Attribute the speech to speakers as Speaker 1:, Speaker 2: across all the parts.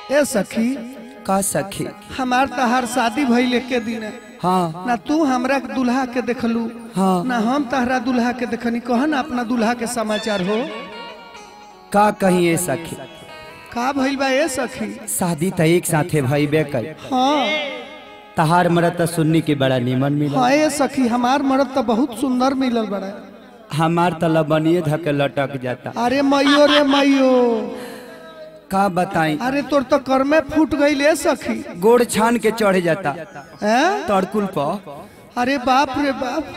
Speaker 1: ए सखी
Speaker 2: का सखी
Speaker 1: हमार तहार शादी भइल के दिन
Speaker 2: हाँ
Speaker 1: ना तू हमरा के दुल्हा के देखलू
Speaker 2: हाँ।
Speaker 1: ना हम तहरा दुल्हा के देखनी कह ना अपना दुल्हा के समाचार हो
Speaker 2: का कही ए सखी
Speaker 1: का भइल बा ए सखी
Speaker 2: शादी त एक साथे भइबे कर
Speaker 1: हाँ
Speaker 2: तहार मरत त सुन्नी के बड़ा निमन मिला
Speaker 1: हाँ ए सखी हमार मर्द तो बहुत सुंदर मिलल बड़ा
Speaker 2: हमार त लबनिए धके लटक जाता
Speaker 1: अरे मैयो रे मैयो
Speaker 2: का बताई
Speaker 1: अरे तोर तो कर में फूट गई ए सखी
Speaker 2: गोड़ छान के चढ़ जाता
Speaker 1: हैं
Speaker 2: तड़कुल पर
Speaker 1: अरे बाप रे बाप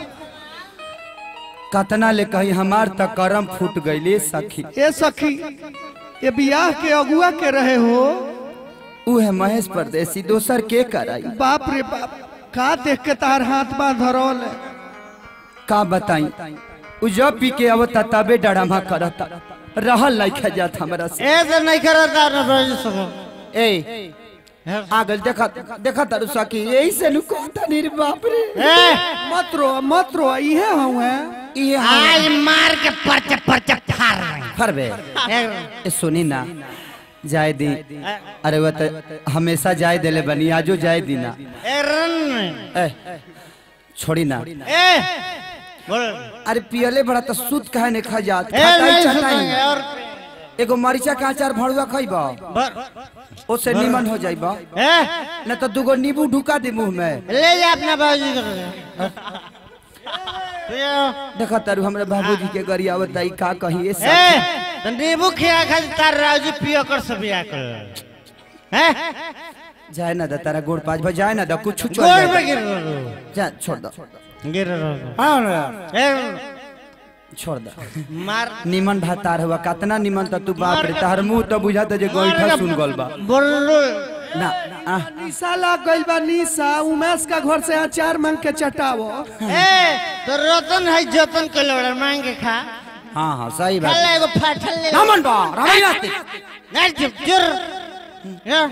Speaker 2: कतना ले कही हमार त करम फूट गईले सखी
Speaker 1: ए सखी ये बियाह के अगुआ के रहे हो
Speaker 2: उहे महेश परदेसी दोसर के कराई
Speaker 1: बाप रे बाप का देख के तार हाथ बांध धरल है
Speaker 2: का बताई उ जब पी के आवता तबे डरामा करता रहल नहीं जात हमरा से
Speaker 3: ए तो नहीं करता ना रोज सुबह
Speaker 2: ए आगल देखा देखा तारू सखी यही से नु कहता नी रे बाप रे
Speaker 3: ए
Speaker 1: मत रो मत रो इहे हूँ है
Speaker 2: ये
Speaker 3: आज मार के परचे परचे फाड़ रहे
Speaker 2: फरबे
Speaker 3: हैं।
Speaker 2: ए सुनी ना जाय दी अरे वो तो हमेशा जाय देले बनी आजो जाय दी ना
Speaker 3: ए रन
Speaker 2: ए छोड़ी ना
Speaker 3: ए बोल
Speaker 2: अरे पियले बड़ा तो सूत काहे ने खा जात
Speaker 3: ए
Speaker 2: खटाई
Speaker 3: नहीं
Speaker 2: चटाई
Speaker 3: सुनेंगे और
Speaker 2: एगो मरीचा का अचार भरुआ खइबा
Speaker 3: बर-
Speaker 2: ओसे निमन हो जाइबा
Speaker 3: ए
Speaker 2: न तो दूगो नींबू ढुका दे मुंह में
Speaker 3: ले जा अपना बाबूजी को पियो।
Speaker 2: देखा तारू हमरा बाबूजी के गरिया बताई का कही ए सब
Speaker 3: ए तो नींबू खिया खा तार राजू पियो कर सब बिया कर हैं
Speaker 2: जाए ना दा तारा गोड़ पाँच भाई जाए ना दा कुछ छोड़
Speaker 3: गोड़
Speaker 2: दे
Speaker 3: पे गिर रहो
Speaker 2: जा छोड़ दो
Speaker 3: गिर रहो ए
Speaker 2: छोड़ दो
Speaker 3: मार
Speaker 2: निमन भातार हुआ कतना निमन त तू बाप रे तार मुंह तो बुझाता जे गोइठा सुन गल बा
Speaker 3: बोलो
Speaker 2: ना आ
Speaker 1: निशा लग गई बा निशा उमेश का घर से अचार मांग के चटावो
Speaker 3: ए तो रतन है जतन के लोड़ा मांग के खा
Speaker 2: हां हां सही
Speaker 3: खा
Speaker 2: बात
Speaker 3: ले एगो फाटल ले
Speaker 2: रामन बा रामन आते
Speaker 3: नहीं चुप चुर या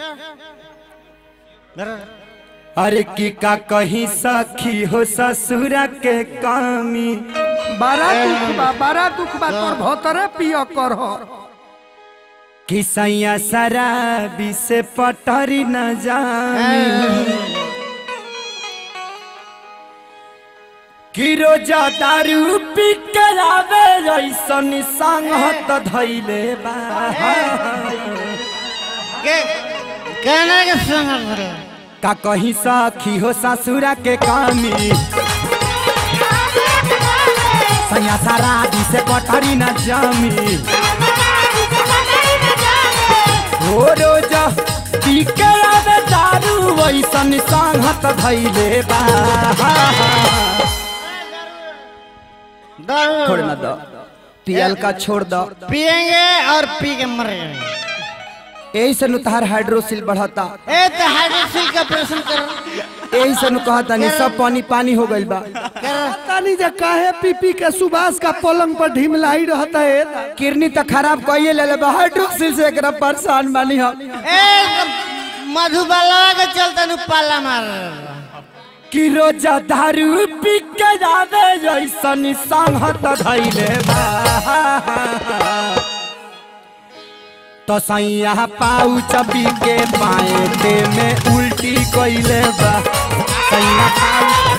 Speaker 3: धर।
Speaker 2: अरे की का कहीं सखी हो ससुरा के कामी
Speaker 1: बड़ा दुख बा बड़ा दुख बा तोर भोतरे पियो कर हो
Speaker 2: कि सैया शराबी से पटरी न जामी कि रोजा दारू पी के आवे ऐसन संगत धैले बा
Speaker 3: के कहने के संग भरे
Speaker 2: का कहीं सखी हो ससुरा के कामी सैया शराबी से पटरी न जामी हो रोजा पी के आवे दारू ऐसन संगत धैले बा
Speaker 3: दारू
Speaker 2: छोड़ ना दो पियल का छोड़ दो
Speaker 3: पिएंगे और पी के मर जाएंगे
Speaker 2: यही से नुतार हाइड्रोसिल बढ़ता
Speaker 3: ए तो हाइड्रोसिल का ऑपरेशन कर
Speaker 2: यही से नु कहता नहीं सब पानी पानी हो गइल बा
Speaker 1: पता नहीं जे काहे पी पी के सुभाष का पलंग पर ढिमलाई रहता है
Speaker 2: किडनी तो खराब कइए ले ले हाइड्रोसिल से एकरा परेशान बानी हम
Speaker 3: ए तो मधुबाला के चलते नु पाला मार
Speaker 2: कि रोजा दारू पी के जावे ऐसन संगत धैले बा तो सैया पाऊ चबी के पाए में उल्टी कइले बा सैया पाऊ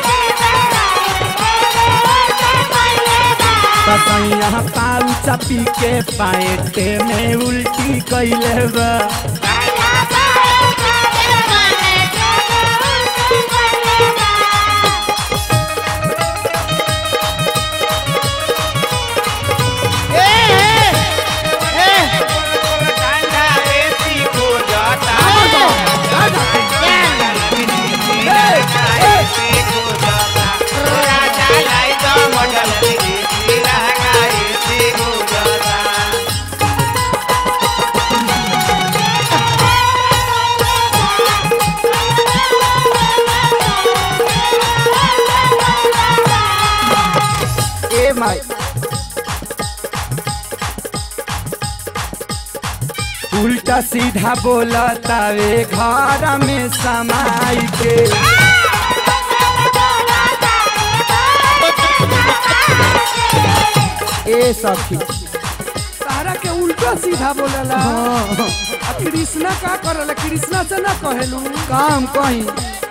Speaker 2: तो सैया पाऊ चबी के पाए में उल्टी कइले बा
Speaker 3: ए ए ए
Speaker 2: ए माई उल्टा सीधा बोला तावे घर में समाई के ए सखी
Speaker 1: तारा के उल्टा सीधा बोलेला कृष्णा का करल कृष्णा से ना कहेलू
Speaker 2: काम कहीं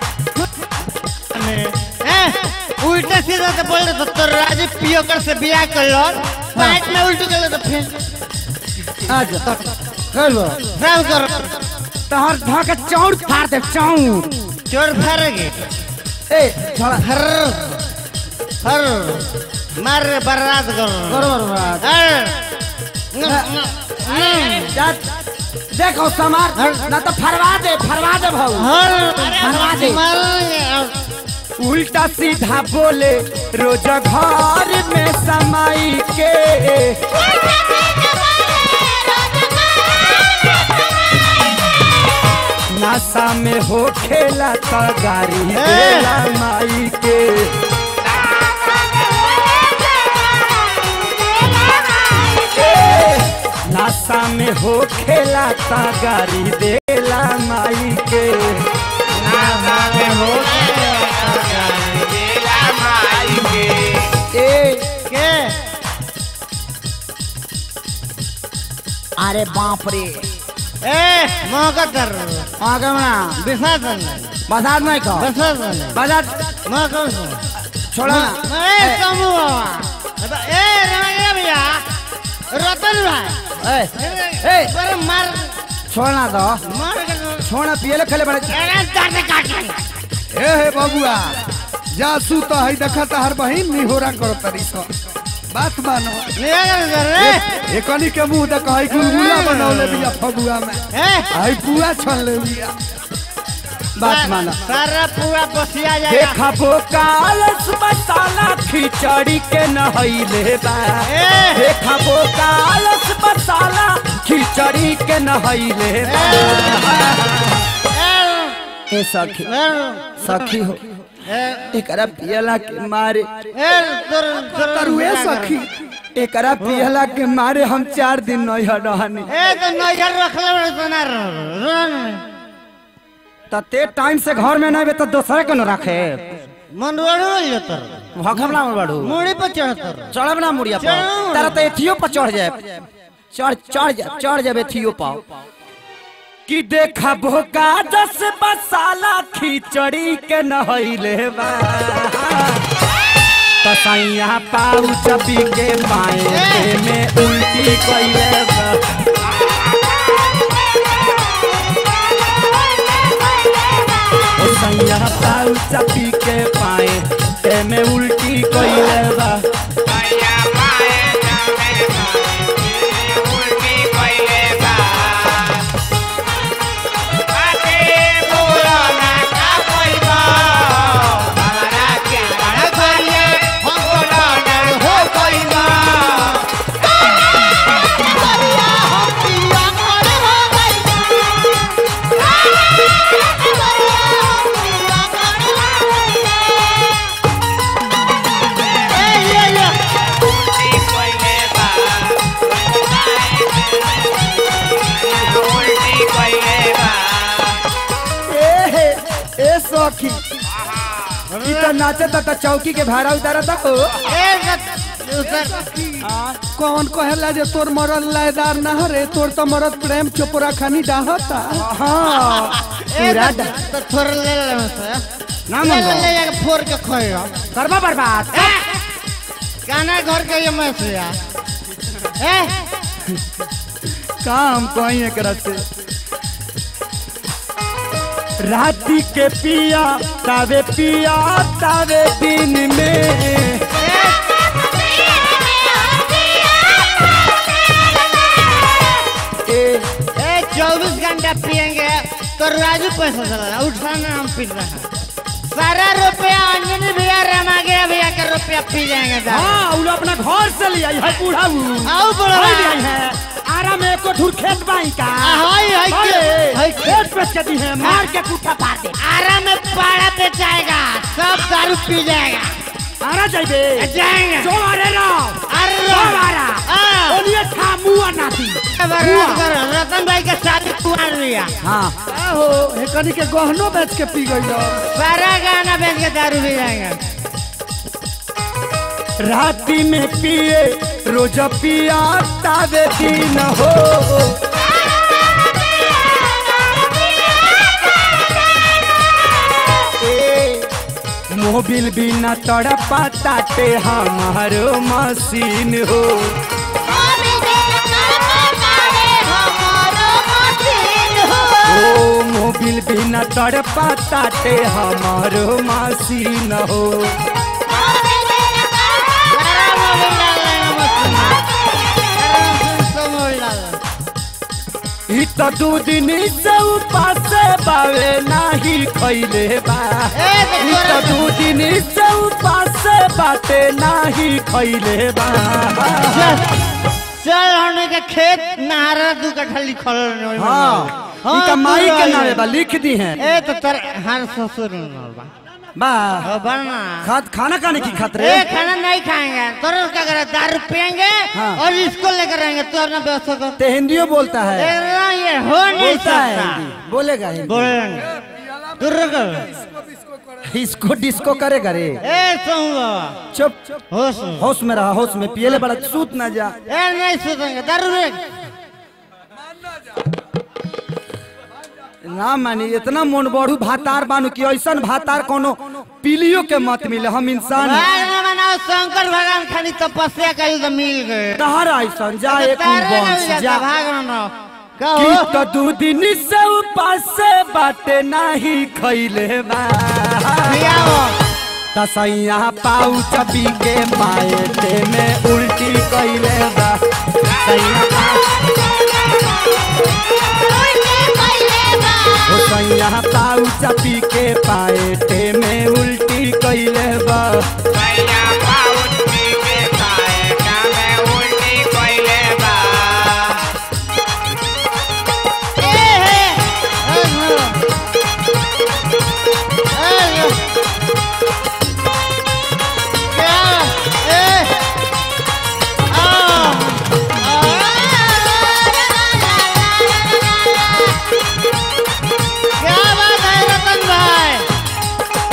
Speaker 3: ए, उल्टा सीधा तो बोल रहे तो तोर राजू पियोकर से बियाह कर लो पाइट में उल्टू कर तो फिर
Speaker 2: अच्छा कर लो
Speaker 3: फ्राम कर
Speaker 2: तहर धा के चौड़ फाड़ दे चौड़
Speaker 3: चोर फरेगी
Speaker 2: ए छोड़ा
Speaker 3: हर हर मार बर्बाद कर
Speaker 2: बरोबर बात
Speaker 3: हर
Speaker 2: जा देखो समार ना तो फरवा दे फरवा दे भाऊ
Speaker 3: हर
Speaker 2: फरवा दे
Speaker 3: मार
Speaker 2: उल्टा सीधा बोले रोज घर में समाई के नासा में हो खेला तो गाड़ी देला माई के नासा में हो खेला तो गाड़ी देला माई के ए
Speaker 3: के
Speaker 2: अरे बाप रे
Speaker 3: ए मौका कर
Speaker 2: आगे ना
Speaker 3: विसर्जन
Speaker 2: बसात नहीं कहो
Speaker 3: विसर्जन
Speaker 2: बसात
Speaker 3: मौका
Speaker 2: छोड़ा
Speaker 3: ए समूह बाबा ए रमैया भैया रतन भाई
Speaker 2: ए ए
Speaker 3: पर मार
Speaker 2: छोड़ना दो
Speaker 3: मार कर
Speaker 2: छोड़ना पियले खेले बड़े
Speaker 3: अरे काट काट काट
Speaker 1: ए हे बबुआ जासू तो है देखा हर बहिन निहोरा करो तरी सो बात मानो
Speaker 3: निया कर रे
Speaker 1: एकनी के मुंह देख है गुलगुला बनौले बिया फगुआ में
Speaker 3: ए
Speaker 1: है पुआ छन ले बिया
Speaker 2: बात माना
Speaker 3: सारा पूरा बसिया जाएगा
Speaker 2: देखा वो कालस मसाला खिचड़ी के नहैले बा
Speaker 3: ए
Speaker 2: देखा वो कालस मसाला खिचड़ी के नहैले बा ए सखी सखी हो एकरा पियला के मारे
Speaker 1: तरुए सखी
Speaker 2: एकरा पियला के मारे हम चार दिन नहीं रहनी
Speaker 3: ए तो नजर रख ले बड़े सोना रन
Speaker 2: त ते टाइम से घर में नहीं बे तो दोसरे के न रखे
Speaker 3: मन रोड़ो जतर
Speaker 2: भगमला में बढ़ू
Speaker 3: मुड़ी पर चढ़तर
Speaker 2: चढ़ब ना मुड़िया पर
Speaker 3: चढ़।
Speaker 2: तारा तो एथियो पर चढ़ जाए चढ़ चढ़ जा चढ़ जाबे एथियो पाओ कि देखा भोका दस मसाला खिचड़ी के नहैले बा तसैया पाऊ चपी के पाए में उल्टी कइले बा ओ सैया पाऊ चपी के पाए में उल्टी कइले बा ए ए सखी ई त नाचे त चौकी के भाड़ा उतारा था हो
Speaker 1: कौन कहेला जे तोर मरद लायदार ना रे तोर तो मरद प्रेम चोपड़ा खानी डाहता
Speaker 2: हाँ पूरा ड-
Speaker 3: तो थोड़ा ले ले मुझसे।
Speaker 2: ना
Speaker 3: ले
Speaker 2: मन
Speaker 3: ले ले जाके फोड़ के खोएगा
Speaker 2: करबा बर्बाद
Speaker 3: गाना घर के ये मैसिया ए
Speaker 2: काम कहीं एकरा से राती के पिया तावे पिया तावे दिन में ए
Speaker 3: ए चौबीस घंटा पियेंगे तो राजू पैसा चला उठाना हम पी रहे हैं सारा रुपया अंजनी भैया रमा गया भैया का रुपया पी जाएंगे सारा।
Speaker 2: हाँ उन अपना घर से ले आई है बूढ़ा
Speaker 3: आओ बड़ा
Speaker 2: ले आई है आरा में एको धुर खेत बाई का
Speaker 3: हाय हाय
Speaker 2: अरे,
Speaker 3: हाय
Speaker 2: खेत पे चली है मार के कुत्ता पार दे
Speaker 3: आराम में पाड़ा पे जाएगा सब दारू पी जाएगा
Speaker 2: आरा जाइबे
Speaker 3: जाएंगे
Speaker 2: जो अरे रहो
Speaker 3: अरे
Speaker 2: सब आरा
Speaker 3: हाँ।
Speaker 2: ओनिए था मुआ नाती
Speaker 3: बर्बाद करो। रतन भाई के शादी कुमार भैया
Speaker 2: हाँ
Speaker 1: आहो एकनी के गहनो बेच के पी गई
Speaker 3: सारा गाना बेच के दारू पी जाएंगे
Speaker 2: राती में पिए रोज पिया तावे दिन हो मोबिल बिना तड़पा ताटे हमारो मशीन हो ओ मोबिल बिना तड़पा ताटे हमारो मशीन हो ई तो दू दिन से उपास बावे नाही खैले बा ई तो दू दिन से उपास बाटे नाही खैले बा
Speaker 3: चल हमने के खेत नहारा दू कट्ठा लिखल रहे ओहिमे
Speaker 2: हाँ
Speaker 3: हाँ,
Speaker 2: ई का माई
Speaker 3: तू
Speaker 2: के
Speaker 3: रही।
Speaker 2: नावे बा लिख दी हैं
Speaker 3: ए तो तर हर ससुर नाल बा
Speaker 2: बा
Speaker 3: हो बनना
Speaker 2: खात खाना खाने की खातिर
Speaker 3: ए खाना नहीं खाएंगे तुरंत क्या करे दारू पियेंगे
Speaker 2: हाँ।
Speaker 3: और इसको लेकर रहेंगे तू अपना व्यवस्था कर
Speaker 2: ते हिंदियो बोलता है
Speaker 3: ए, ना, ये हो नहीं
Speaker 2: बोलता है
Speaker 3: सकता
Speaker 2: हिंदी बोलेगा हिंदी
Speaker 3: बोलेंगे तू रुको
Speaker 2: इसको डिस्को करेगा रे
Speaker 3: ए सुन बाबा
Speaker 2: चुप
Speaker 3: होश में।
Speaker 2: होश में रहा होश में पियले बड़ा सूत ना जा
Speaker 3: ए नहीं सुतेंगे दारू रे
Speaker 2: ना मानी इतना मन बढ़ू भातार बानू कि ऐसा भातार कोनो पीलियो के मत मिले हम इंसान
Speaker 3: भाग ना बनाओ शंकर भगवान खाली तपस्या करी तो मिल गए
Speaker 2: तहरा ऐसा जा एक
Speaker 3: तारे ना
Speaker 2: वंश
Speaker 3: जाता,
Speaker 2: जा
Speaker 3: भाग ना ना
Speaker 2: कि
Speaker 3: कहो
Speaker 2: तो दू दिन से उपास से बाटे नहीं खैले बा
Speaker 3: पियाओ
Speaker 2: तसैया पाऊ चपी के पाएते में उल्टी कैले बा सैया ओ सैया पाऊ चपी के पाएते में उल्टी कैले बा
Speaker 3: ए हे ए नो ए नो क्या ए आ क्या बात है रतन भाई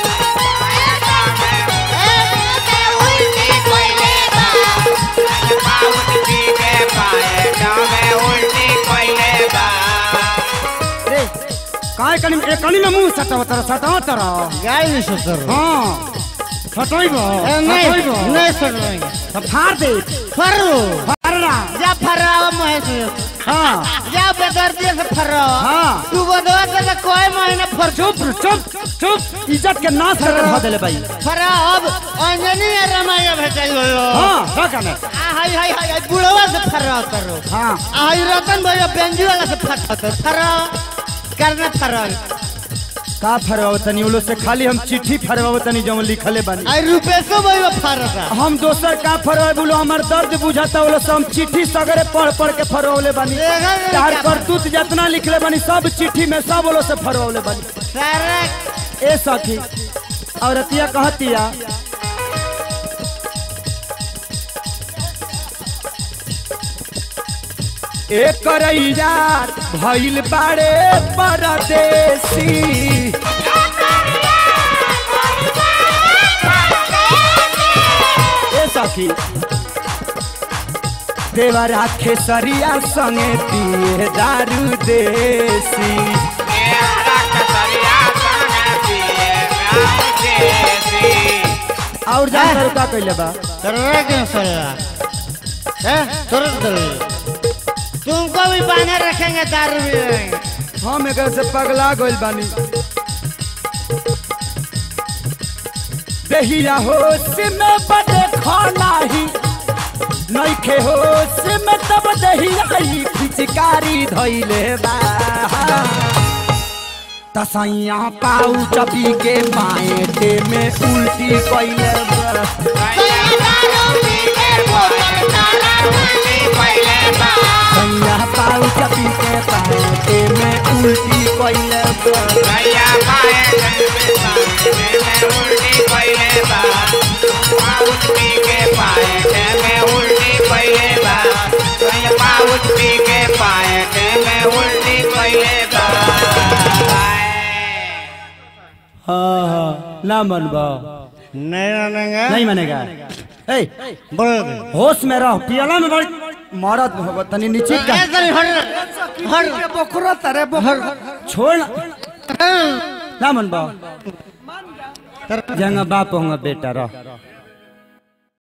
Speaker 2: रे काय कनी ए कनी में मुंह सटाव तर सटाव तर
Speaker 3: गाय नहीं सुतर
Speaker 2: हां सटाइबो
Speaker 3: नहीं
Speaker 2: सटाइबो
Speaker 3: नहीं सुन लेंगे
Speaker 2: सब फाड़ दे
Speaker 3: फरू
Speaker 2: फाड़ना
Speaker 3: जा फरावा महेश
Speaker 2: हां
Speaker 3: जा बेदर्दी से फरावा
Speaker 2: हाँ।
Speaker 3: तू बदवा से कोई महीना फर
Speaker 2: चुप चुप चुप इज्जत के नाश करके धो देले भाई
Speaker 3: फरा अब अंजनी या रमाया भेटल हो
Speaker 2: हां रखा में
Speaker 3: आ हाय हाय हाय बुढ़वा से फरा करो
Speaker 2: हां
Speaker 3: आ हाय रतन भैया बेंजी वाला से फरा करो फरा करना फरा
Speaker 2: का फरवाओ तनी उलो से खाली हम चिट्ठी फरवाओ तनी जो लिखले बानी
Speaker 3: आई रुपेशो भैया फरा
Speaker 2: हम दोसर का फरवाए बोलो हमार दर्द बुझाता बोलो से हम चिट्ठी सगरे पढ़ पढ़ के फरवले बानी
Speaker 3: देखा
Speaker 2: तार करतूत जितना लिखले बानी सब चिट्ठी में सब बोलो से फरवले बानी
Speaker 3: सारा
Speaker 2: ए सखी औरतिया कहतिया एक करैया भइल बाड़े परदेसी ए सखी देवरा खेसरिया संगे पिए दारू देसी और जानकर का कइले बा
Speaker 3: तरह के सला है तुरंत तुमको भी बांधे रखेंगे दारू भी रहेंगे
Speaker 2: हम एक से पगला गइल बानी देहिया होश में बड़े खाना ही नइखे होश में तब देहिया ही पिचकारी धइले बा तसैया पाऊ चपी के पाएटे में उल्टी कइले बा सैया पाऊ चपी के पाएटे में उल्टी कइले बा हाँ हाँ ना मनबा
Speaker 3: नहीं मानेंगे
Speaker 2: नहीं मानेगा ए
Speaker 3: बोल
Speaker 2: होश में रहो पियला में बड़ी मरद हो तनी नीचे का
Speaker 3: ऐसा नहीं हट हट
Speaker 1: बकरा तारे बकरा
Speaker 2: छोड़ ना ना मनबा जंगा बाप होंगे बेटा रह